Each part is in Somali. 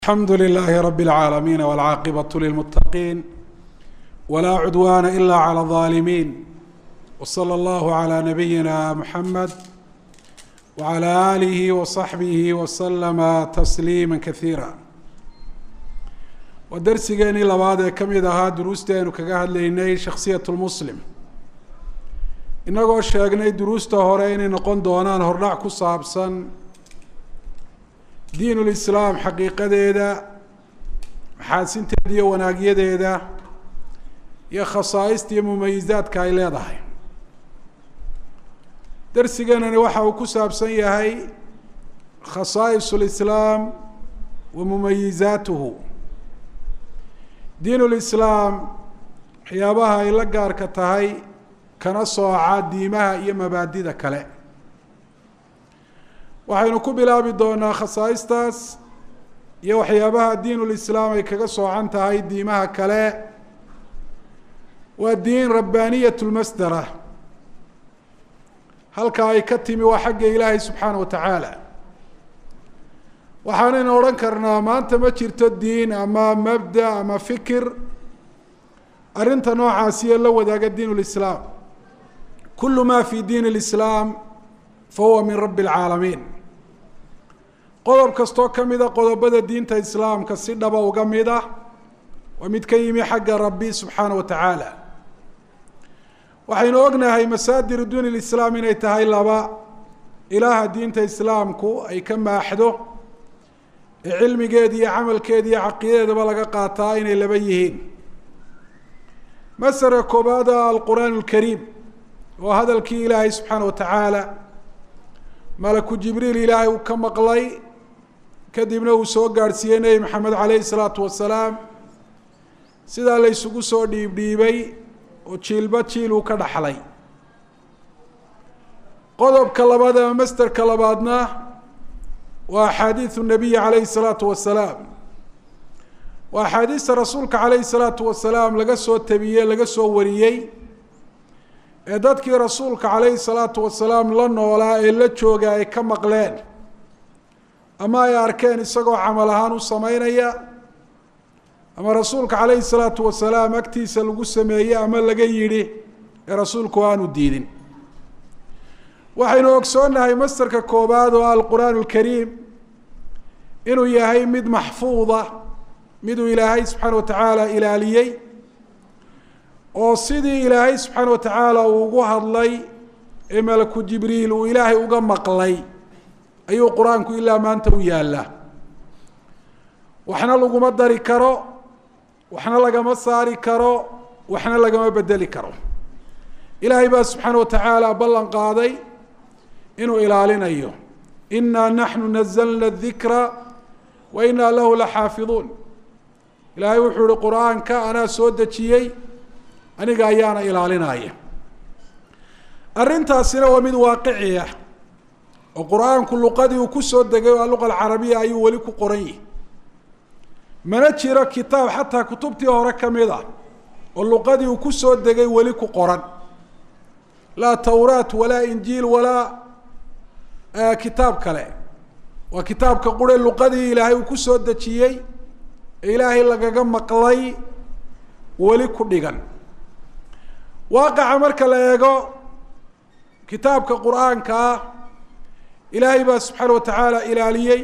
alxamdu لlh rb العaalamiin wاlcaaqibaة lilmutaqiin wlaa cudwana ila عlى الظaalimiin wslى اllah عlى nabiyina mxamed wعlى آlih وصaxbih وslma تsliima kaثiira waa dersigeenii labaad ee ka mid ahaa duruustii aynu kaga hadlaynay shaksiyaة اlmuslim inagoo sheegnay duruusta hore inay noqon doonaan hordhac ku saabsan diin ulislaam xaqiiqadeeda maxaasinteeda iyo wanaagyadeeda iyo khasaa'ista iyo mumayizaadka ay leedahay dersigeenani waxa uu ku saabsan yahay khasaa'is ulislaam wa mumayizaatuhu diin ulislaam waxyaabaha ay la gaarka tahay kana sooca diimaha iyo mabaadida kale waxaynu ku bilaabi doonaa khasaa'istaas iyo waxyaabaha diin ulislaam ay kaga soocan tahay diimaha kale waa diin rabbaaniyat lmasdara halka ay ka timi waa xagga ilaahay subxaana wa tacaala waxaanaynu odhan karnaa maanta ma jirto diin ama mabda ama fikir arrinta noocaasiyo la wadaaga diin lislaam kulu ma fi diin اlislaam fahuwa min rabbi اlcaalamiin qodob kastoo ka mida qodobada diinta islaamka si dhaba uga mid ah waa mid ka yimi xagga rabbi subxaana wa tacaala waxaynu ognahay masaadir diin اlislaam inay tahay laba ilaaha diinta islaamku ay ka maaxdo ee cilmigeeda iyo camalkeeda iyo caqiidadeedaba laga qaataa inay laba yihiin masara koobaada alqur'aan اlkariim oo hadalkii ilaahay subxaana wa tacaala malaku jibriil ilaahay uu ka maqlay kadibna uu soo gaadhsiiyey nebi maxamed caleyhi salaatu wasalaam sidaa la ysugu soo dhiibdhiibay oo jiilba jiil uu ka dhaxlay qodobka labaad ama masterka labaadna waa axaadiidu nabiyi caleyhi salaatu wasalaam waa axaadiista rasuulka caleyhi salaatu wasalaam laga soo tabiyey laga soo wariyey ee dadkii rasuulka caleyhi salaatu wasalaam la noolaa ee la jooga ay ka maqleen ama ay arkeen isagoo camal ahaan u sameynaya ama rasuulka caleyhi salaatu wasalaam agtiisa lagu sameeyey ama laga yidhi ee rasuulku aanu diidin waxaynu ogsoonnahay masterka koobaad oo alqur'aan alkariim inuu yahay mid maxfuuda miduu ilaahay subxaana wa tacaala ilaaliyey oo sidii ilaahay subxaana wa tacaala uu ugu hadlay ee malaku jibriil uu ilaahay uga maqlay ayuu qur-aanku ilaa maanta u yaallaa waxna laguma dari karo waxna lagama saari karo waxna lagama bedeli karo ilaahay baa subxaana wa tacaala ballan qaaday inuu ilaalinayo inaa naxnu nazalna dikra wa inaa lahu laxaafiduun ilaahay wuxuu ihi qur-aanka anaa soo dejiyey aniga ayaana ilaalinaya arrintaasina waa mid waaqici ah oo qur-aanku luqadii uu kusoo degay oo luqa alcarabiya ayuu weli ku qoran yihi mana jiro kitaab xataa kutubtii hore ka mid ah oo luqadii uu kusoo degay weli ku qoran laa tawraat walaa injiil walaa kitaab kale waa kitaabka qure luqadii ilaahay uu kusoo dejiyey ee ilaahay lagaga maqlay weli ku dhigan waaqaca marka la eego kitaabka qur-aanka ah ilaahay baa subxaana wa tacaala ilaaliyey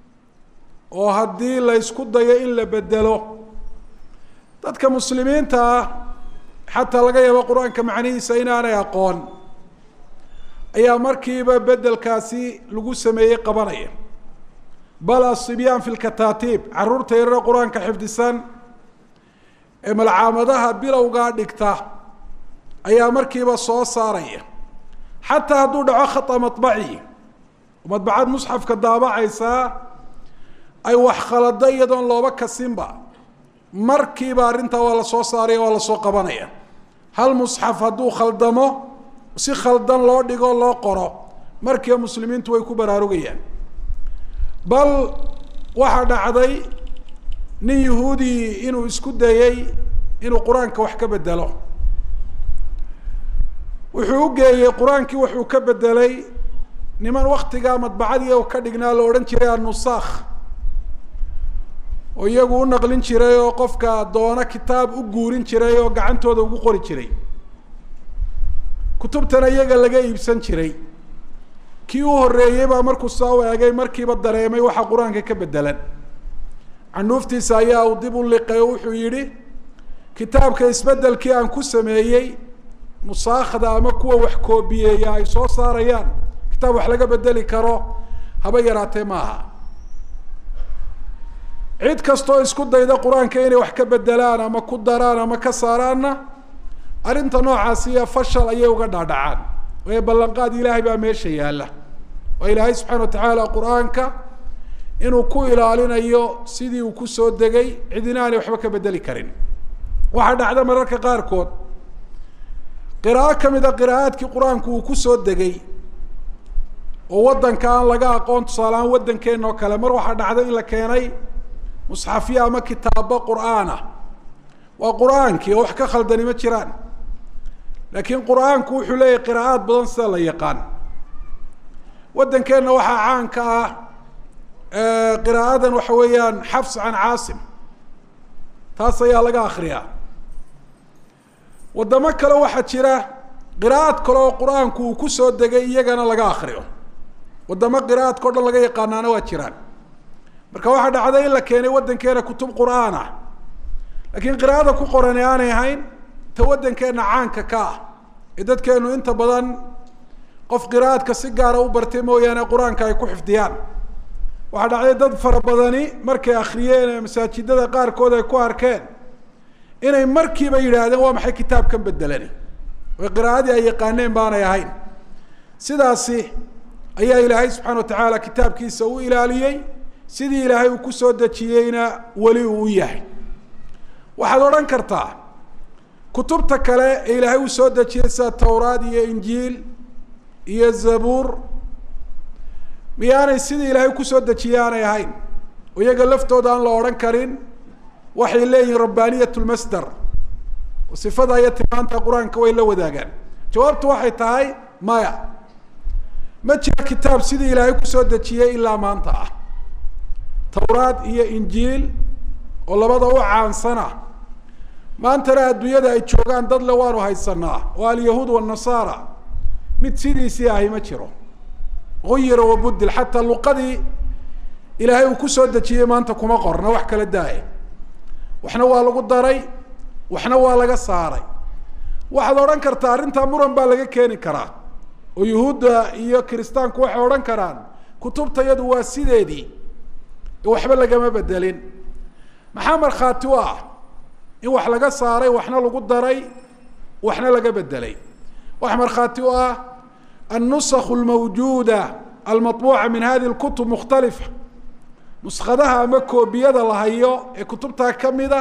oo haddii la ysku dayo in la bedelo dadka muslimiinta ah xataa laga yaabo qur-aanka macnihiisa inaanay aqoon ayaa markiiba bedelkaasi lagu sameeyey qabanaya bal asibyaan fi lkataatiib caruurta yarare qur-aanka xifdisan ee malcaamadaha bilowgaa dhigta ayaa markiiba soo saaraya xataa hadduu dhaco khata maطbaci madbacad musxafka daabacaysaa ay wax khalado iyadoon looba kasinba markiiba arrintaa waa lasoo saaraya waa lasoo qabanaya hal musxaf hadduu khaldamo si khaldan loo dhigo loo qoro markiiba muslimiintu way ku baraarugayaan bal waxaa dhacday nin yahuudi inuu isku dayey inuu qur-aanka wax ka bedelo wuxuu u geeyey qur-aankii wuxuu ka bedelay niman waktigaa madbacadii ka dhignaa la odhan jiray annusakh oo iyagu u naqlin jiray oo qofka doono kitaab u guurin jiray oo gacantooda ugu qori jiray kutubtana iyaga laga iibsan jiray kii u horreeyey baa markuu soo eegay markiiba dareemay waxa qur-aanka ka bedelan canuuftiisa ayaa uu dib u liqay oo wuxuu yidhi kitaabka isbedelkii aan ku sameeyey musaakhda ama kuwa wax koobiyeeya ay soo saarayaan kitaab wax laga bedeli karo haba yaraatee maaha cid kastoo isku dayda qur-aanka inay wax ka bedelaan ama ku daraan ama ka saaraanna arrinta noocaasiya fashal ayay uga dhaadhacaan waayo ballanqaad ilaahay baa meesha yaalla waa ilaahay subxana wa tacaala qur-aanka inuu ku ilaalinayo sidii uu kusoo degay cidina aanay waxba ka bedeli karin waxaa dhacda mararka qaarkood qiraa'o ka mid a qiraa'aadkii qur-aanku uu kusoo degay oo waddanka aan laga aqoon tusaalehaan waddankeena oo kale mar waxaa dhacda in la keenay musxafyo ama kitaabo qur-aan ah waa qur-aankii oo wax ka khaldani ma jiraan laakiin qur-aanku wuxuu leeyahy qiraa'aad badan sida la yaqaan waddankeenna waxaa caanka ah qiraa'adan waxa weeyaan xafs can caasim taas ayaa laga akriyaa waddamo kale waxaa jira qiraa'ad kale oo qur-aanku uu kusoo degay iyagana laga akriyo waddamo qiraa'adka o dhan laga yaqaanaana waa jiraan marka waxaa dhacday in la keenay waddankeena kutub qur-aan ah laakiin qiraa'ada ku qorani aanay ahayn ta waddankeena caanka ka ah ee dadkeenu inta badan qof qiraa'adka si gaara u bartay mooyaane qur-aanka ay ku xifdiyaan waxaa dhacday dad fara badani markay akriyeen ee masaajidada qaarkood ay ku arkeen inay markiiba yidhaahdeen waa maxay kitaabkan bedelani oo qiraa'adii ay yaqaaneen baanay ahayn sidaasi ayaa ilaahay subxana wa tacaala kitaabkiisa u ilaaliyey sidii ilaahay uu kusoo dejiyeyna weli uu u yahay waxaad odhan kartaa kutubta kale ee ilaahay uu soo dejiyey sida tawraad iyo injiil iyo zabuur miyaanay sidii ilaahay kusoo dejiyey aanay ahayn oo iyaga laftooda aan la odhan karin waxay leeyihin rabbaaniyat lmasdar oo sifada iyo tilmaanta qur-aanka way la wadaagaan jawaabtu waxay tahay maya ma jiro kitaab sidii ilaahay kusoo dejiyey ilaa maanta ah tawraad iyo injiil oo labada u caansana maantana adduunyada ay joogaan dad le waanu haysanaa oo alyahuud wanasaara mid sidiisii ahi ma jiro uyira wabudil xataa luqadii ilaahay uu kusoo dejiyey maanta kuma qorna wax kala daaya waxna waa lagu daray waxna waa laga saaray waxaad odhan kartaa arrintaa muran baa laga keeni karaa oo yuhuudda iyo kiristaanku waxay odhan karaan kutubtayadu waa sideedii waxba lagama bedelin maxaa markhaati u ah in wax laga saaray waxna lagu daray waxna laga bedelay waxa markhaati u ah النسخ الموجودة المطبوعة من هذه الكتب مختلفة نسخadaha ama koobiyada la hayo ee kutubtaa kamida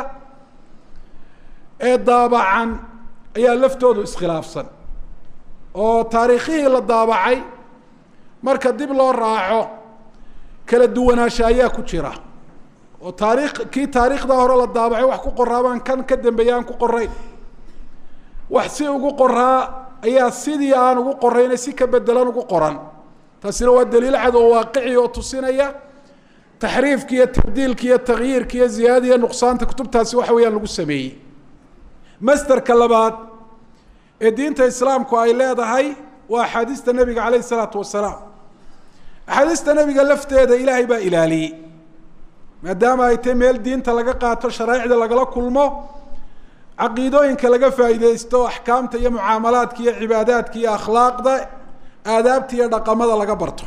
ee daabacan ayaa laftoodu iskhilaafsan oo taariikhihii la daabacay marka dib loo raaco kala duwanaansha ayaa ku jira oo taarikh kii taariikhda hore la daabacay wax ku qoraabaan kan ka dambeeya aan ku qorayn wax si ugu qoraa ayaa sidii aan ugu qorayna si ka bedelan ugu qoran taasina waa daliil cad oo waaqici oo tusinaya taxriifka iyo tabdiilka iyo takyiirka iyo ziyaadada iyo nuqsaanta kutubtaasi waxa weeyaan lagu sameeyey masterka labaad ee diinta islaamku ay leedahay waa axaadiista nebiga caleyh isalaatu wasalaam axaadiista nebiga lafteeda ilaahay baa ilaaliyey maadaama ay tahy meel diinta laga qaato sharaa'icda lagala kulmo caqiidooyinka laga faa'iideysto axkaamta iyo mucaamalaadka iyo cibaadaadka iyo akhlaaqda aadaabta iyo dhaqamada laga barto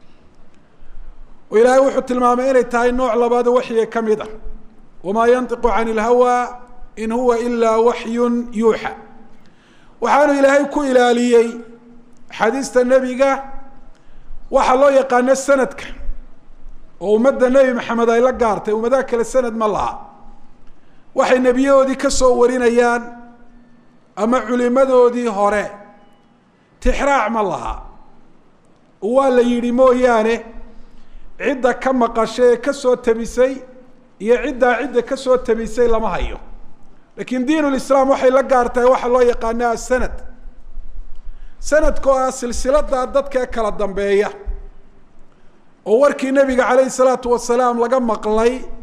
oo ilaahay wuxuu tilmaamay inay tahay nooc labaado waxyiga ka mid ah wamaa yantiqu can ilhawa in huwa ilaa waxyun yuuxa waxaanu ilaahay ku ilaaliyey axaadiista nebiga waxaa loo yaqaano sanadka oo ummadda nebi maxamed ay la gaartay ummadaha kale sanad ma laha waxay nebiyahoodii ka soo warinayaan ama culimadoodii hore tixraac ma laha waa la yidhi mooyaane cidda ka maqashay ee kasoo tabisay iyo ciddaa cidda kasoo tabisay lama hayo laakiin diin lislaam waxay la gaartahay waxaa loo yaqaana asanad sanadka oo ah silsilada dadka kala dambeeya oo warkii nebiga caleyhi salaatu wasalaam laga maqlay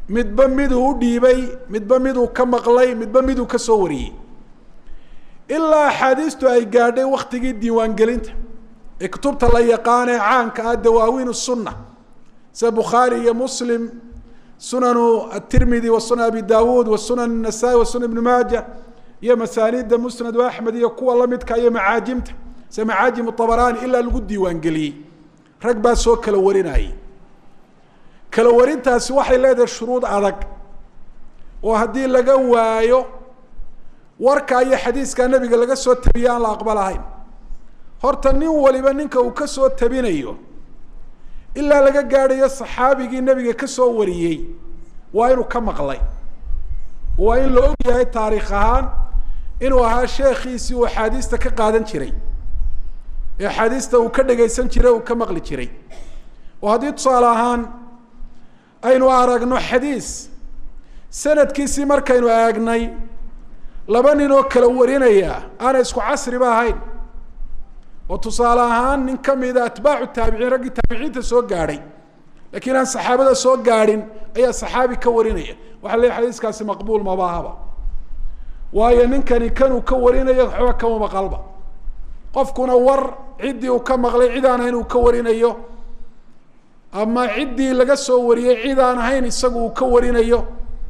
midba miduu u dhiibay midba miduu ka maqlay midba miduu ka soo wariyey ilaa axaadiistu ay gaadhay waktigii diiwaangelinta ee kutubta la yaqaan ee caanka ah dawaawiin sunna sida bukhaari iyo muslim sunanu atirmidi wa sunan abi dawuud wa sunan nasaa-i wa sunan ibni maaja iyo masaaniidda musnadu axmed iyo kuwa lamidka iyo macaajimta sida macaajimu abaraani ilaa lagu diiwaangeliyey rag baa soo kala warinayay kala warintaasi waxay leedahay shuruud adag oo haddii laga waayo warka iyo xadiiska nebiga laga soo tabiye aan la aqbalahayn horta nin waliba ninka uu kasoo tabinayo ilaa laga gaadhayo saxaabigii nebiga kasoo wariyey waa inuu ka maqlay waa in la og yahay taariikh ahaan inuu ahaa sheekhiisii uu axaadiista ka qaadan jiray ee axaadiista uu ka dhegaysan jiray uu ka maqli jiray oo haddii tusaale ahaan aynu aragno xadiis sanadkiisii markaynu eegnay laba nin oo kala warinaya aanay isku casriba ahayn oo tusaale ahaan nin kamida atbaacu taabiciin raggii taabiciinta soo gaadhay lakiin aan saxaabada soo gaadhin ayaa saxaabi ka warinaya waxa la xadiiskaasi maqbuul mabahaba waayo ninkani kanuu ka warinayo waxba kama maqalba qofkuna war ciddii uu ka maqlay cid aan ahayn uu ka warinayo ama ciddii laga soo wariyey cid aan ahayn isagu uu ka warinayo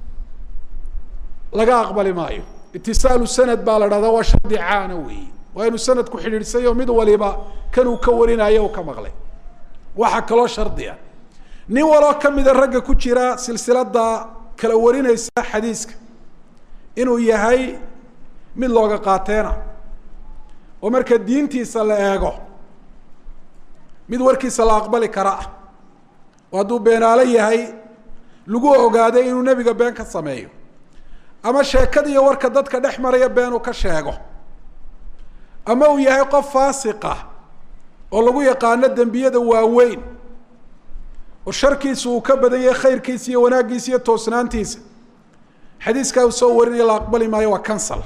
laga aqbali maayo itisaalu sanad baa la dhahdaa waa shardi caana weeye waa inuu sanadku xidhiidhsayo mid waliba kanuu ka warinayo u ka maqlay waxaa kaloo shardi a nin waloo kamida ragga ku jira silsilada kala warinaysa xadiiska inuu yahay mid looga qaateena oo marka diintiisa la eego mid warkiisa la aqbali kara ah oo hadduu beenaalo yahay lagu ogaaday inuu nebiga been ka sameeyo ama sheekada iyo warka dadka dhex maraya been uu ka sheego ama uu yahay qof faasiqa oo lagu yaqaano dembiyada waaweyn oo sharkiisa uu ka badan yahay khayrkiisa iyo wanaaggiisa iyo toosnaantiisa xadiiskaa uu soo warinaya la aqbali maayo waa cancel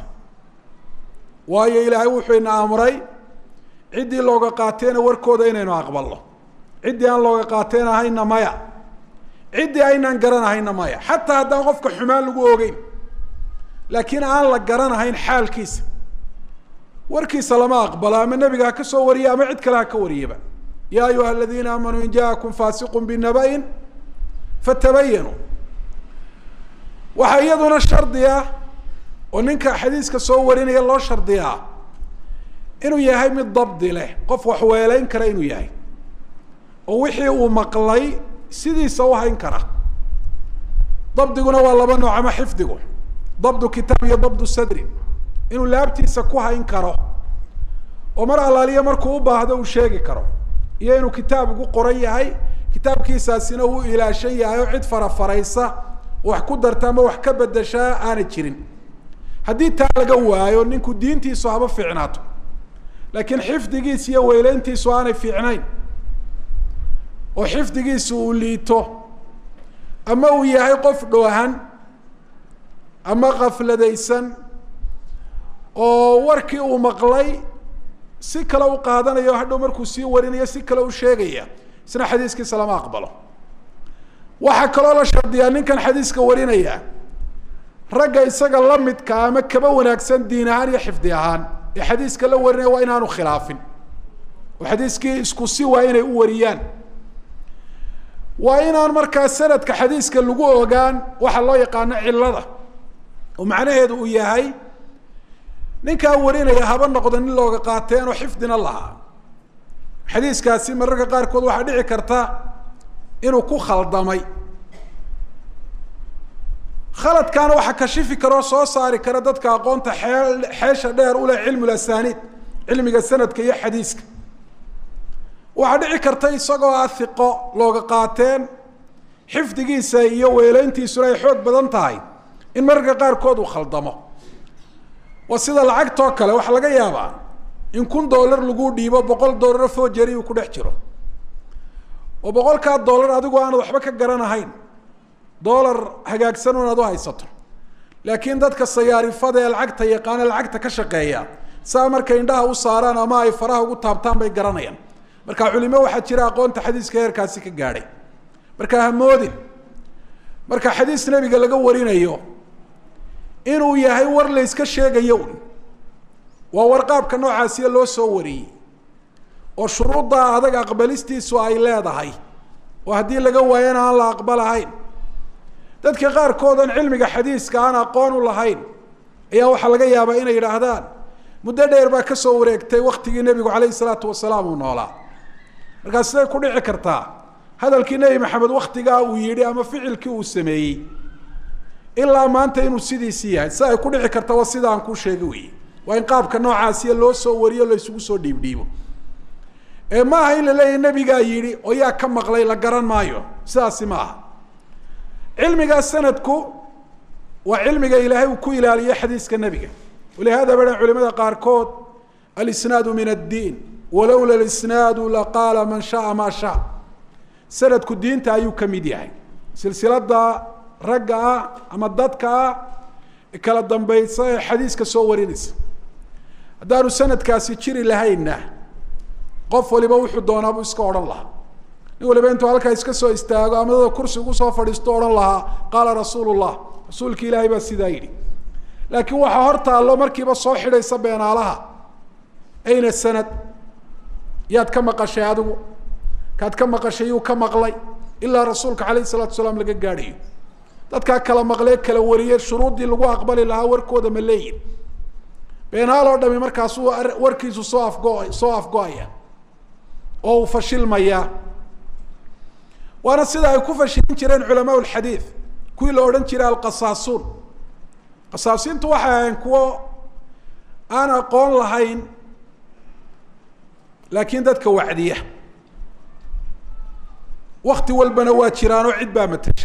waayo ilaahay wuxuu ina amray ciddii looga qaateena warkooda inaynu aqbalno ciddii aan looga qaateen ahayna maya ciddii aynaan garanahayna maya xataa haddaan qofka xumaan lagu ogeyn laakiin aan la garanahayn xaalkiisa warkiisa lama aqbalo ama nebiga ha ka soo wariya ama cid kale ha ka wariyaba ya ayuha aladiina aamanuu in jaakum faasiqu binaba-in fatabayanuu waxaa iyaduna shardi ah oo ninka xadiiska soo warinaya loo shardiyaa inuu yahay mid dabdi leh qof wax weeleyn kara inuu yahay oo wixii uu maqlay sidiisa u hayn kara dabdiguna waa laba nooc ama xifdigu dabdu kitaab iyo dabdu sadri inuu laabtiisa ku hayn karo oo mar allaaliya markuu u baahdo uu sheegi karo iyo inuu kitaab ugu qoran yahay kitaabkiisaasina uu ilaashan yahay oo cid farafaraysa wax ku darta ama wax ka bedeshaa aanay jirin haddii taa laga waayo ninku diintiisu haba fiicnaato laakiin xifdigiisa iyo weyleyntiisu aanay fiicnayn oo xifdigiisu uu liito ama uu yahay qof dhoohan ama kafladaysan oo warkii uu maqlay si kale u qaadanayo hadhow markuu sii warinayo si kale u sheegaya isna xadiiskiisa lama aqbalo waxaa kaloo la shardiyaa ninkan xadiiska warinaya ragga isaga lamidka ama kaba wanaagsan diin ahaan iyo xifdi ahaan ee xadiiska la warinaya waa inaanu khilaafin oo xadiiskii isku si waa inay u wariyaan waa inaan markaa sanadka xadiiska lagu ogaan waxa loo yaqaano cilada oo macnaheedu uu yahay ninkaa warinaya haba noqdo nin looga qaateen oo xifdina lahaa xadiiskaasi mararka qaarkood waxaa dhici karta inuu ku khaldamay khaladkaana waxaa kashifi kara oo soo saari kara dadka aqoonta xee xeesha dheer uleh cilmu lasaniid cilmiga sanadka iyo xadiiska waxaa dhici karta isagoo ah hiqo looga qaateen xifdigiisa iyo weeleyntiisuna ay xoog badan tahay in mararka qaarkood uu khaldamo waa sida lacagtoo kale waxaa laga yaabaa in kun dollar lagu dhiibo boqol dollar fojeri uu ku dhex jiro oo boqolkaa dollar adigu aanad waxba ka garanahayn dollar hagaagsan un aad u haysato laakiin dadka sayaarifada ee lacagta yaqaana lacagta ka shaqeeya saa markay indhaha u saaraan ama ay faraha ugu taabtaan bay garanayaan marka culimo waxaa jira aqoonta xadiiska heerkaasi ka gaadhay marka hamoodin marka xadiis nebiga laga warinayo inuu yahay war la yska sheegayo un waa war qaabka noocaasiya loo soo wariyey oo shuruudda adag aqbalistiisu ay leedahay oo haddii laga waayana aan la aqbalahayn dadka qaarkoodan cilmiga xadiiska aan aqoon u lahayn ayaa waxaa laga yaabaa inay yidhaahdaan muddo dheer baa ka soo wareegtay waktigii nebigu calayhi salaatu wasalaam uu noolaa markaas siday ku dhici kartaa hadalkii nebi maxamed waktigaa uu yidhi ama ficilkii uu sameeyey ilaa maanta inuu sidiisii yahay si ay ku dhici karta waa sida aan kuu sheegi weye waa in qaabka noocaasiya loo soo wariyo la isugu soo dhiibdhiibo ee ma aha in la leeyahy nebigaa yidhi oo yaa ka maqlay la garan maayo sidaasi ma aha cilmigaa sanadku waa cilmiga ilaahay uu ku ilaaliyo xadiiska nebiga walihada ba culimada qaarkood alisnaadu min addiin walowla alisnaadu laqaala man shaaa maa shaa sanadku diinta ayuu ka mid yahay silsilada ragga ah ama dadka ah kala dambaysa ee xadiiska soo warinaysa haddaanu sanadkaasi jiri lahaynna qof waliba wuxuu doonaa buu iska odhan lahaa nin waliba intuu halkaa iska soo istaago ama dada kursi ugu soo fadhiisto odhan lahaa qaala rasuulu llah rasuulki ilaahay baa sidaa yidhi laakiin waxaa hor taallo markiiba soo xidhaysa beenaalaha ayna sanad yaad ka maqashay adigu kaad ka maqashay yuu ka maqlay ilaa rasuulka calayhi salatu salaam laga gaadhayo dadkaa kala maqlee kala wariyey shuruuddii lagu aqbali lahaa warkooda ma leeyihin beenaal oo dhami markaasuu warkiisu soo afgo soo afgo-aya oo uu fashilmayaa waana sida ay ku fashilin jireen culamaa lxadiid kuwii la odhan jiray alqasaasuun qasaasiintu waxay ahayn kuwo aan aqoon lahayn laakiin dadka wacdiya wakti walbana waa jiraan oo cid baa matasha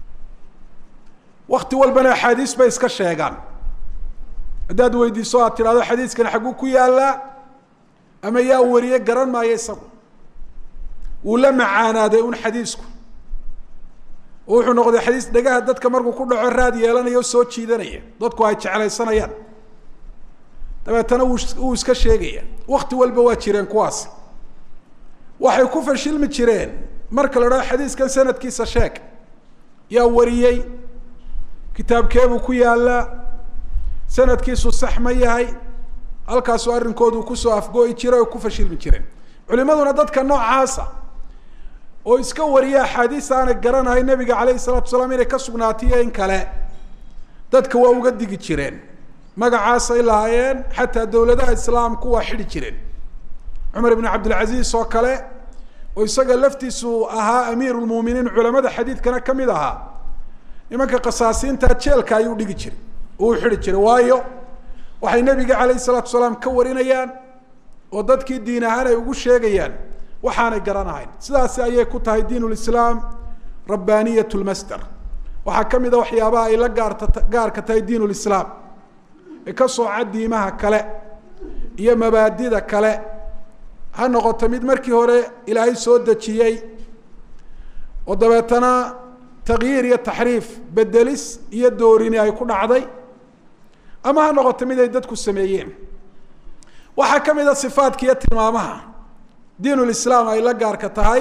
wakti walbana axaadiis bay iska sheegaan haddaad weydiiso aad tidhahdo xadiiskani xagguu ku yaallaa ama yaa wariye garan maayo isagu wuu la macaanaaday un xadiisku oo wuxuu noqday xadiis dhegaha dadka markuu ku dhaco raad yeelanaya o soo jiidanaya dadku ay jeclaysanayaan dabeetana wuu wuu iska sheegaya wakti walba waa jireen kuwaas waxay ku fashilmi jireen marka la dhaho xadiiskan sanadkiisa sheeg yaa wariyey kitaabkeebuu ku yaallaa sanadkiisu sax ma yahay halkaasuu arrinkoodu kusoo afgo-i jiray oo ku fashilmi jireen culimaduna dadka noocaasa oo iska wariya axaadiis aanay garanahay nebiga calayhi salatu salaam inay ka sugnaatiyo in kale dadka waa uga digi jireen magacaasay lahaayeen xataa dowladaha islaamku waa xidhi jireen cumar ibn cabdilcaziz oo kale oo isaga laftiisu ahaa amiiru lmuuminiin culamada xadiidkana ka mid ahaa nimanka kasaasiinta jeelka ayuu dhigi jiray uu xidhi jiray waayo waxay nebiga calayhi salaatu salaam ka warinayaan oo dadkii diin ahaan ay ugu sheegayaan waxaanay garanahayn sidaasi ayay ku tahay diin lislaam rabbaniyat lmasder waxaa ka mid a waxyaabaha ay la gaarta gaarka tahay diin lislaam ee ka sooca diimaha kale iyo mabaadida kale ha noqoto mid markii hore ilaahay soo dejiyey oo dabeetana takyiir iyo taxriif bedelis iyo doorini ay ku dhacday ama ha noqoto mid ay dadku sameeyeen waxaa ka mid a sifaadka iyo tilmaamaha diin lislaam ay la gaarka tahay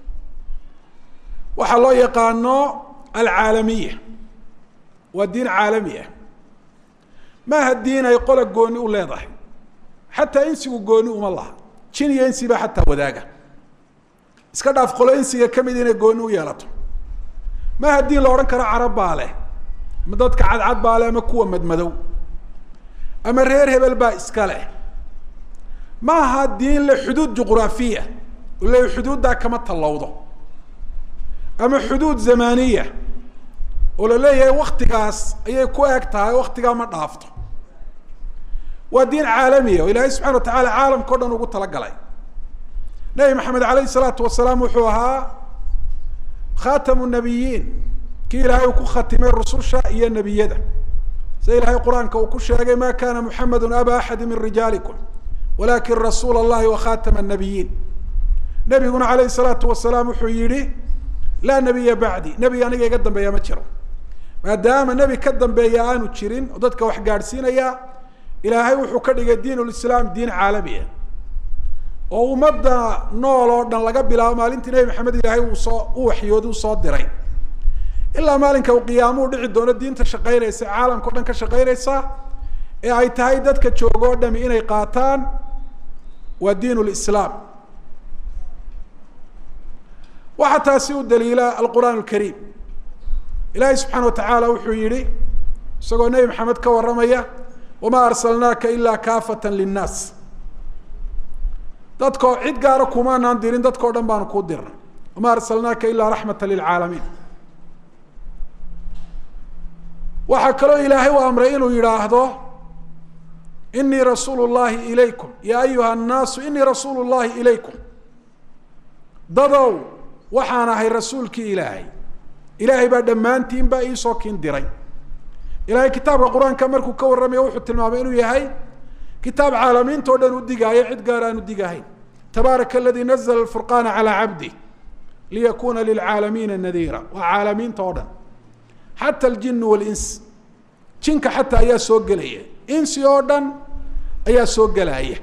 waxaa loo yaqaano alcaalamiya waa diin caalami ah maaha diin ay qola gooni u leedahay xataa insigu gooni uma laha jin iyo insi baa xataa wadaaga iska dhaaf qolo insiga kamid inay gooni u yeelato maaha diin la odhan karo carab baa leh ama dadka cadcad baa leh ama kuwa madmadow ama reer hebel baa iska leh ma aha diin le xuduud juqraafiya le xuduuddaa kama tallowdo ama xuduud zamaniya oo la leeyahay waktigaas ayay ku eg tahay waktigaa ma dhaafto waa diin caalamiya oo ilaahay subxana wa tacaala caalamka o dhan ugu talagalay nebi maxamed alayhi salaatu wasalaam wuxuu ahaa khatamu nabiyiin kii ilaahay uu ku khatimay rususha iyo nebiyada sida ilaahay qur-aanka uu ku sheegay ma kana muxamedu aba axadi min rijaalikum walakin rasuula اllahi wakhatama الnabiyiin nebiguna alayhi الsalaatu wasalaam wuxuu yihi laa nebiya bacdi nebi aniga iga dambeeya ma jiro maadaama nebi ka dambeeya aanu jirin oo dadka wax gaadhsiinaya ilaahay wuxuu ka dhigay diin lislaam diin caalami ah oo ummadda nool oo dhan laga bilaabo maalintii nebi maxamed ilaahay uu soo u waxyoodi usoo diray ilaa maalinka uu qiyaamuhu dhici doono diinta shaqaynaysa caalamka o dhan ka shaqaynaysa ee ay tahay dadka joogo o dhami inay qaataan waa diin lislaam waxaa taasi u daliila alqur'aan alkariim ilaahay subxaana wa tacaala wuxuu yihi isagoo nebi maxamed ka warramaya wamaa arsalnaaka ilaa kaafatan linnaas dadkao cid gaara kumaanaan dirin dadkao dhan baanu kuu dirnay wamaa arsalnaaka ilaa raxmata lilcaalamiin waxaa kaloo ilaahay u amray inuu yidhaahdo inii rasuulu llahi ilaykum ya ayuha annaasu inii rasuulu llahi ilaykum dadow waxaan ahay rasuulkii ilaahay ilaahay baa dhammaantiin baa iisoo kiin diray ilahay kitaabka qur-aanka markuu ka warramaya wuxuu tilmaamay inuu yahay kitaab caalamiinta o dhan u digaayo cid gaar aan u digahayn tabaaraka aladii nazla furqaana calaa cabdih liyakuna lilcaalamiina nadiira waa caalamiinta oo dhan xata aljin walins jinka xataa ayaa soo gelaya insi oo dhan ayaa soo gelaya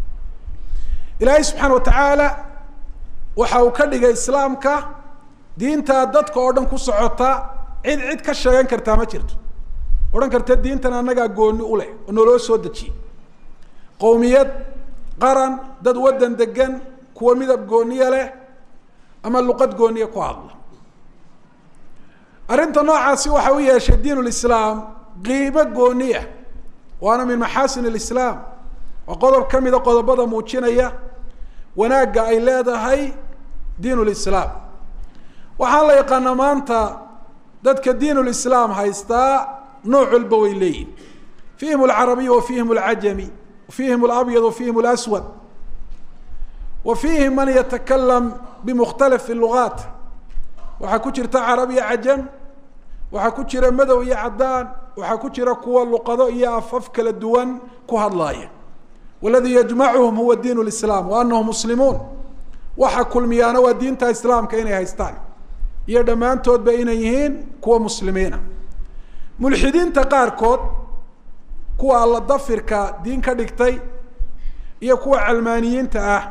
ilaahay subxaana watacaala waxa uu ka dhigay islaamka diintaa dadka oo dhan ku socota cid cid ka sheegan kartaa ma jirto odhan karta diintan annagaa gooni u leh oo naloo soo dejiyey qowmiyad qaran dad waddan degan kuwa midab gooniya leh ama luqad gooniya ku hadla arrinta noocaasi waxa u yeeshay diin lislaam qiimo gooniya waana min maxaasin lislaam waa qodob ka mida qodobada muujinaya wanaagga ay leedahay diin lislaam waxaan la yaqaanaa maanta dadka diin lislaam haystaa nooc walba way leeyihin fihim alcarabiy wa fihim alcajami fihim alabyad wa fihim alaswad wa fihim man yatakalam bimukhtalif lugaat waxaa ku jirta carabiya cajam waxaa ku jira madow iyo caddaan waxaa ku jira kuwa luqado iyo afaf kala duwan ku hadlaaya waladii yajmacuhum huwa diin lislaam wa anahum muslimuun waxa kulmiyaana waa diinta islaamka inay haystaan iyo dhammaantoodba inay yihiin kuwa muslimiina mulxidiinta qaarkood kuwa alla dafirka diin ka dhigtay iyo kuwa calmaaniyiinta ah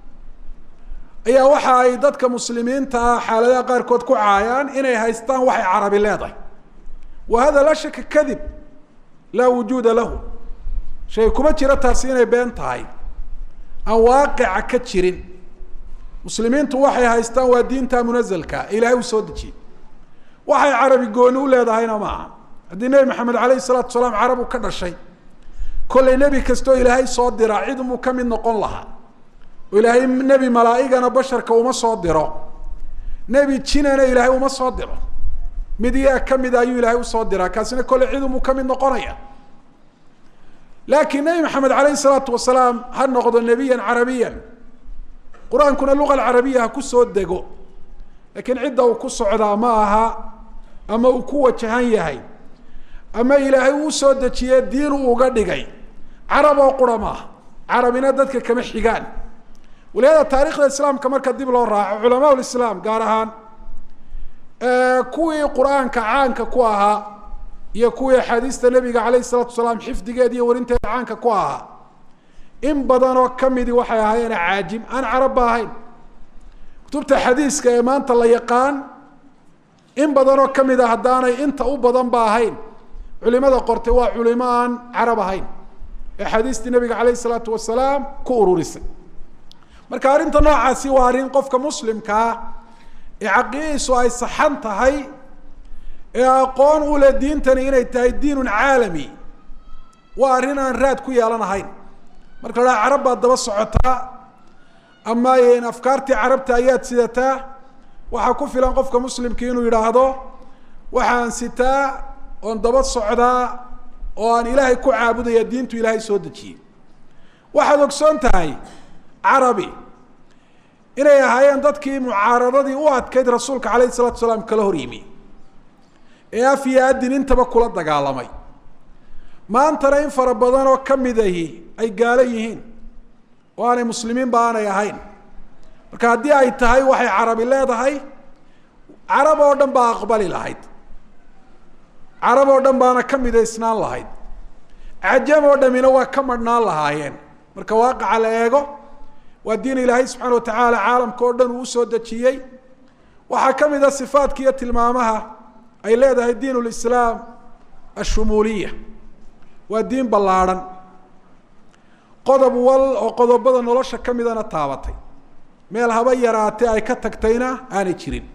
ayaa waxa ay dadka muslimiinta ah xaaladaha qaarkood ku caayaan inay haystaan waxay carabi leedahay wa hada laa shaka kadib laa wujuuda lahu shay kuma jiro taasi inay been tahay aan waaqica ka jirin muslimiintu waxay haystaan waa diinta munazalka ilaahay u soo dejiyey waxay carabi gooni u leedahayna maaha haddii nebi maxamed alayhi salaatu salaam carab u ka dhashay kollay nebi kastoo ilaahay soo diraa cid umuu ka mid noqon lahaa oo ilaahay nebi malaaigana basharka uma soo diro nebi jinana ilaahay uma soo diro mid iyaa kamida ayuu ilaahay usoo diraa kaasina kolley cid umuu ka mid noqonaya laakiin nebi maxamed alayhi salaatu wasalaam ha noqdo nebiyan carabiyan qur-aankuna luga alcarabiya ha ku soo dego laakiin cidda uu ku socdaa ma aha ama uu ku wajahan yahay ama ilaahay uu soo dejiye diin uu uga dhigay carab oo qura maaha carabina dadka kama xigaan walihaada taarikhda islaamka marka dib loo raaco culamaa lislaam gaar ahaan kuwii qur-aanka caanka ku ahaa iyo kuwii axaadiista nebiga alayh salatu salaam xifdigeed iyo warinteeda caanka ku ahaa in badanoo kamidi waxay ahaayeen caajim aan carabba ahayn kutubta xadiiska ee maanta la yaqaan in badanoo kamid a haddaanay inta u badan ba ahayn culimada qortay waa culimo aan carab ahayn ee xadiistii nabiga alayh isalaatu wasalaam ku ururisay marka arrinta noocaasi waa arrin qofka muslimkaa ee caqiidiisu ay saxan tahay ee aqoon u leh diintani inay tahay diinun caalami waa arrin aan raad ku yeelanahayn marka la dhaha carab baad daba socotaa ama afkaartii carabta ayaad sidataa waxaa ku filan qofka muslimki inuu yidhaahdo waxaan sitaa oon daba socdaa oo aan ilaahay ku caabudaya diintu ilaahay soo dejiyey waxaad ogsoon tahay carabi inay ahaayeen dadkii mucaaradadii u adkayd rasuulka alayh isalatu salaam kala hor yimi ee af iyo adin intaba kula dagaalamay maantana in fara badan oo kamid ahi ay gaalo yihiin oo aanay muslimiinba aanay ahayn marka haddii ay tahay waxay carabi leedahay carab oo dhan baa aqbali lahayd carab oo dhan baana ka midaysnaan lahayd cajam oo dhamina waa ka madhnaan lahaayeen marka waaqaca la eego waa diin ilaahay subxaana watacaala caalamka oo dhan uu usoo dejiyey waxaa ka mid a sifaadka iyo tilmaamaha ay leedahay diin lislaam ashumuuliya waa diin ballaadhan qodob wal oo qodobada nolosha ka midana taabatay meel haba yaraatee ay ka tagtayna aanay jirin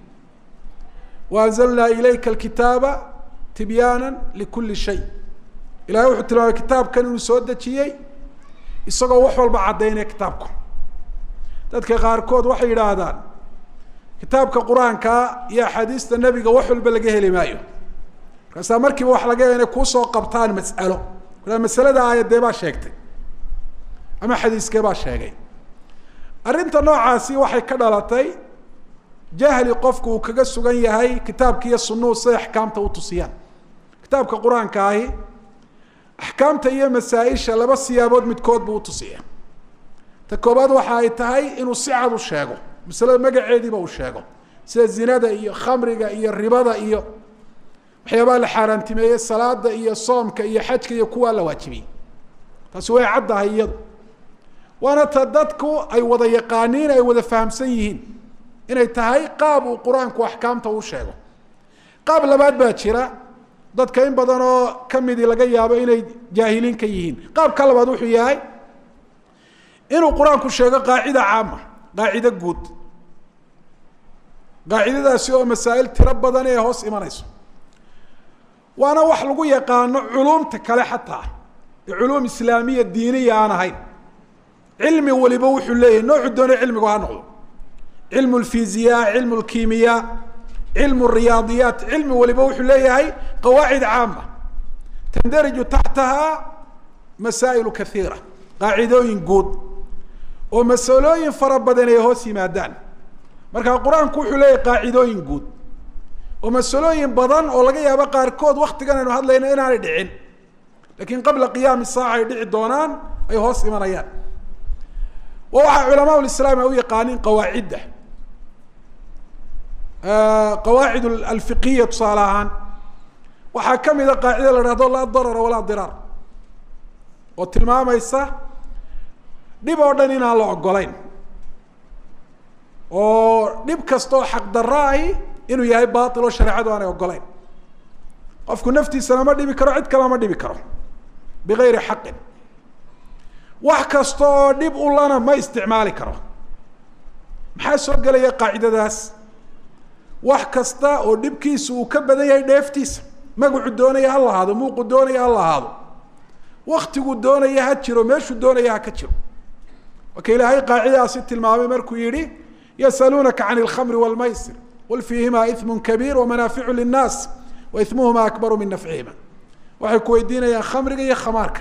wa anzalnaa ilayka alkitaaba tibyaana likuli shay ilahay wuxuu tilmaamay kitaabkan inuu soo dejiyey isagoo wax walba caddaynaya kitaabku dadka qaarkood waxay yidhaahdaan kitaabka qur-aankaa iyo axaadiista nebiga wax walba laga heli maayo markaasaa markiiba wax laga inay kuusoo qabtaan mas'alo masalada aayadee baa sheegtay ama xadiiskee baa sheegay arrinta noocaasi waxay ka dhalatay jahli qofku uu kaga sugan yahay kitaabka iyo sunuhu siday axkaamta u tusiyaan kitaabka qur-aanka ahi axkaamta iyo masaa-isha laba siyaabood midkood buu utusiya ta koobaad waxa ay tahay inuu si cad u sheego masalada magaceediiba uu sheego sida zinada iyo khamriga iyo ribada iyo waxyaabaha la xaaraantimeeyey salaada iyo soomka iyo xajka iyo kuwaa la waajibiyey taasi way caddahay iyadu waana ta dadku ay wada yaqaaniin ay wada fahamsan yihiin inay tahay qaab uu qur-aanku axkaamta u sheego qaab labaad baa jira dadka in badan oo kamidii laga yaabo inay jaahiliin ka yihiin qaabka labaad wuxuu yahay inuu qur-aanku sheego qaacida caama qaacido guud qaacidadaasi oo masaa'il tiro badan ee hoos imanayso waana wax lagu yaqaano culumta kale xataa ee culuum islaamiya diiniya aan ahayn cilmi waliba wuxuu leeyahay noocu doona cilmigu ha noqdo cilmu lfiziya cilmu lkimiya cilmu riyaadiyaat cilmi waliba wuxuu leeyahay qawaacid caama tandariju taxtaha masaa'ilu kaiira qaacidooyin guud oo masalooyin fara badan ay hoos yimaadaan marka qur-aanku wuxuu leeyahay qaacidooyin guud oo masalooyin badan oo laga yaabo qaarkood waktigan aynu hadlayna inaanay dhicin lakin qabla qiyaami saaca ay dhici doonaan ay hoos imanayaan wa waxaa culamaa lislaam ay u yaqaaniin qawaacidda qawaacid alfiqiya tusaale ahaan waxaa kamida qaacida la hahdo laa darara walaa diraar oo tilmaamaysa dhib oo dhan inaan la ogolayn oo dhib kastaoo xaqdarra ahi inuu yahay bail oo shareecadu aanay ogolayn qofku naftiisana ma dhibi karo cid kalena ma dhibi karo bigayri xaqin wax kasta oo dhib ulana ma isticmaali karo maxaa soo gelaya qaacidadaas wax kasta oo dhibkiisu uu ka badan yahay dheeftiisa magacu doonaya ha lahaado muuqu doonaya ha lahaado waktigu doonaya ha jiro meeshuu doonaya ha ka jiro marka ilaahay qaacidadaasi tilmaamay markuu yihi yasaluunaka can اlkhamri wاlmaysir qul fiihima iثmu kabiir wamanaaficu linnaas wa ismuhuma akbaru min nafcihima waxay ku weydiinayaan khamriga iyo khamaarka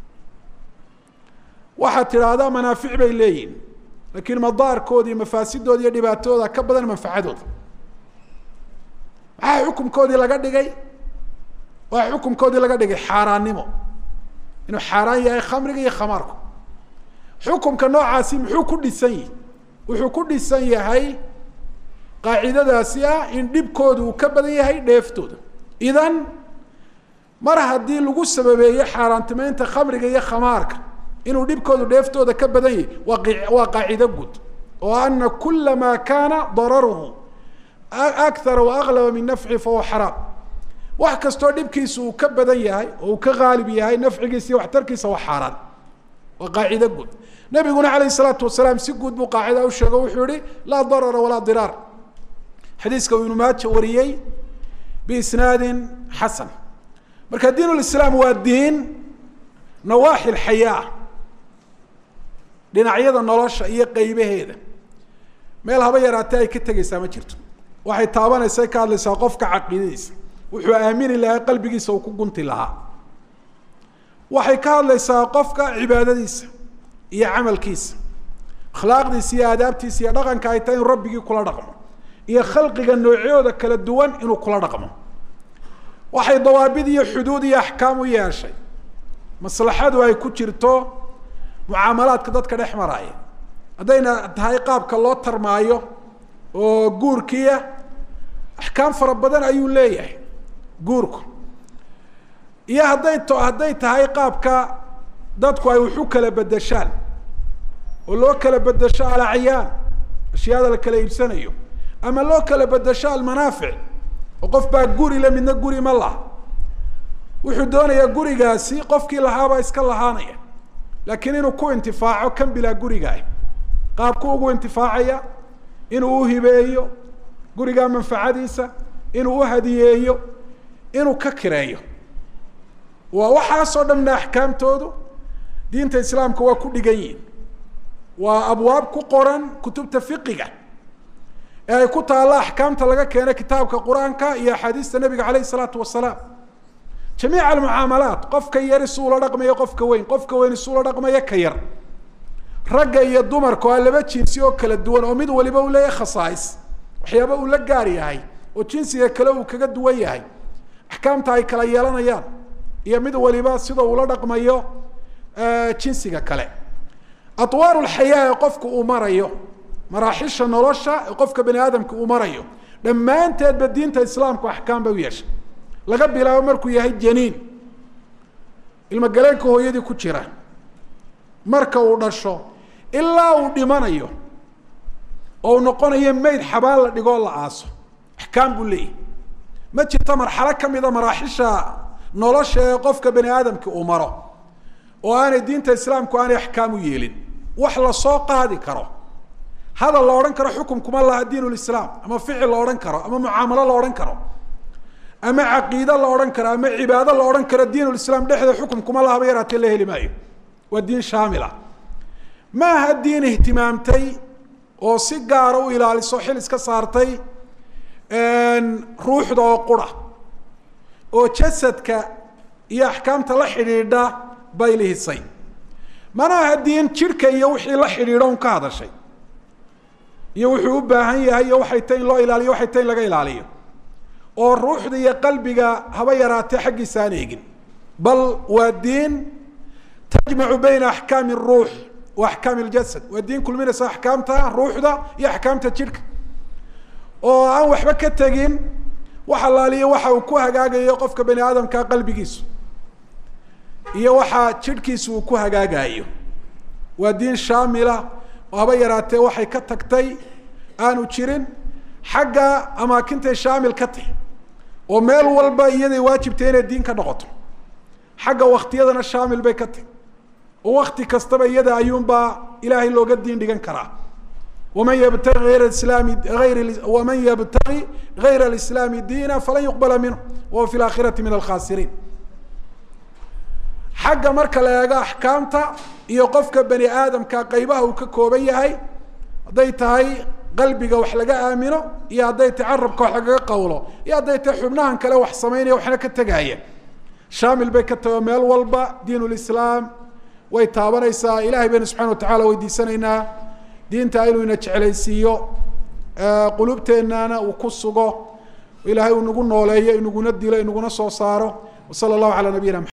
waxaad tidhaahdaa manaafic bay leeyihin laakiin madaarkooda iyo mafaasidooda iyo dhibaatadooda ka badan manfacadooda maxaa xukumkoodii laga dhigay waa xukumkoodii laga dhigay xaaraannimo inuu xaaraan yahay khamriga iyo khamaarku xukumka noocaasi muxuu ku dhisan yihi wuxuu ku dhisan yahay qaacidadaasi ah in dhibkooda uu ka badan yahay dheeftooda idan mar haddii lagu sababeeyo xaaraantimeynta khamriga iyo khamaarka inuu dhibkoodu dheeftooda ka badan yahay waa waa qaacido guud oo ana kula ma kana dararuhu akara waaklaba min nafci fahuwa xaraam wax kastoo dhibkiisa uu ka badan yahay oo uu ka haalib yahay nafcigiisa iyo waxtarkiisa waa xaaraan waa qaacido guud nabiguna alayh salaatu wasalaam si guud buu qaacida u sheego wuxuu yihi laa darara walaa diraar xadiiska uu ibnu maaja wariyey biisnaadin xasan marka diin lislaam waa diin nawaaxi lxayaa dhinacyada nolosha iyo qeybaheeda meel haba yaraatee ay ka tegeysaa ma jirto waxay taabanaysa ka hadlaysaa qofka caqiidadiisa wuxuu aamini lahaa qalbigiisa uu ku gunti lahaa waxay ka hadlaysaa qofka cibaadadiisa iyo camalkiisa akhlaaqdiisa iyo aadaabtiisa iyo dhaqanka ay tahay inuu rabbigii kula dhaqmo iyo khalqiga noocyooda kala duwan inuu kula dhaqmo waxay dawaabid iyo xuduud iyo axkaam u yeeshay maslaxadu ay ku jirto mucaamalaadka dadka dhex maraaya haddayna tahay qaabka loo tarmaayo oo guurkiia axkaam fara badan ayuu leeyahay guurku iyo hadday to hadday tahay qaabka dadku ay waxu kala bedeshaan oo loo kala bedesho alacyaan ashyaada la kala iibsanayo ama loo kala bedesho almanaafic oo qof baa guri le midna guri ma laha wuxuu doonayaa gurigaasi qofkii lahaabaa iska lahaanaya laakiin inuu ku intifaaco kan bilaa gurigaah qaabku ugu intifaacaya inuu uhibeeyo gurigaa manfacadiisa inuu uhadiyeeyo inuu ka kireeyo waa waxaasoo dhanna axkaamtoodu diinta islaamka waa ku dhigan yihin waa abwaab ku qoran kutubta fiqiga ee ay ku taalla axkaamta laga keena kitaabka qur-aanka iyo axaadiista nabiga caleyh isalaatu wasalaam jamiic almucaamalaat qofka yari si ula dhaqmayo qofka weyn qofka weyn si ula dhaqmayo ka yar ragga iyo dumarka waa laba jinsi oo kala duwan oo mid waliba uu leeyahay khasaais waxyaaba uu la gaar yahay oo jinsiga kale uu kaga duwan yahay axkaamta ay kala yeelanayaan iyo mid waliba sida uula dhaqmayo jinsiga kale atwaaru lxayaa ee qofku uu marayo maraaxisha nolosha ee qofka bani aadamka uu marayo dhammaanteedba diinta islaamku axkaam bay u yeeshay laga bilaabo markuu yahay janiin ilmogaleenka hooyadii ku jira marka uu dhasho ilaa uu dhimanayo oo uu noqonayo mayd xabaan la dhigoo la aaso axkaam buu leeyahy ma jirto marxalo kamida maraaxisha nolosha ee qofka bani aadamka uu maro oo aanay diinta islaamku aanay axkaam u yeelin wax lasoo qaadi karo hadal la odhan karo xukumkuma laha diin lislaam ama ficil la odhan karo ama mucaamalo la odhan karo ama caqiide la odhan karo ama cibaado la odhan karo diin lislaam dhexda xukumkuma lahaba yaraatee la heli maayo waa diin shaamila ma aha diin ihtimaamtay oo si gaara u ilaaliso xil iska saartay ruuxda oo qura oo jasadka iyo axkaamta la xidhiidha bay lihisay mana aha diin jidhka iyo wixii la xidhiidho un ka hadashay iyo wuxuu u baahan yahay iyo waxay tay in loo ilaaliyo waxay tay in laga ilaaliyo oo ruuxda iyo qalbiga haba yaraatee xaggiisa aan eegin bal waa diin tajmacu bayna axkaami ruux wa axkaami ljasad waa diin kulminaysa axkaamta ruuxda iyo axkaamta jidhka oo aan waxba ka tegin wax alaaliyo waxa uu ku hagaagayo qofka bani aadamka qalbigiisu iyo waxa jidhkiisu uu ku hagaagayo waa diin shaamila oo haba yaraatee waxay ka tagtay aanu jirin xagga amaakintay shaamil ka tahy oo meel walba iyaday waajibtay inay diin ka noqoto xagga waktiyadana shaamil bay ka tahy oo wakti kastaba iyada ayuunbaa ilaahay looga diin dhigan karaa waman yabtagi ayr islaami ayr waman yabtagi gayra alislaami diina falan yuqbala minhu wahuwa fi laakhirati min alkhasiriin xagga marka la eego axkaamta iyo qofka bani aadamka qeybaha uu ka kooban yahay hadday tahay qalbiga wax laga aamino iyo hadday tahay carabka wax lagaga qawlo iyo hadday tahay xubnahan kale wax samaynaya waxna ka tegaya shaamil bay ka tahay oo meel walba diin lislaam way taabanaysaa ilahay baynu subxana watacala weydiisanaynaa diinta inuu ina jeclaysiiyo qulubteennana uu ku sugo ilahay uu nagu nooleeyo inaguna dilo inaguna soo saaro wasala allahu calaa nabiyina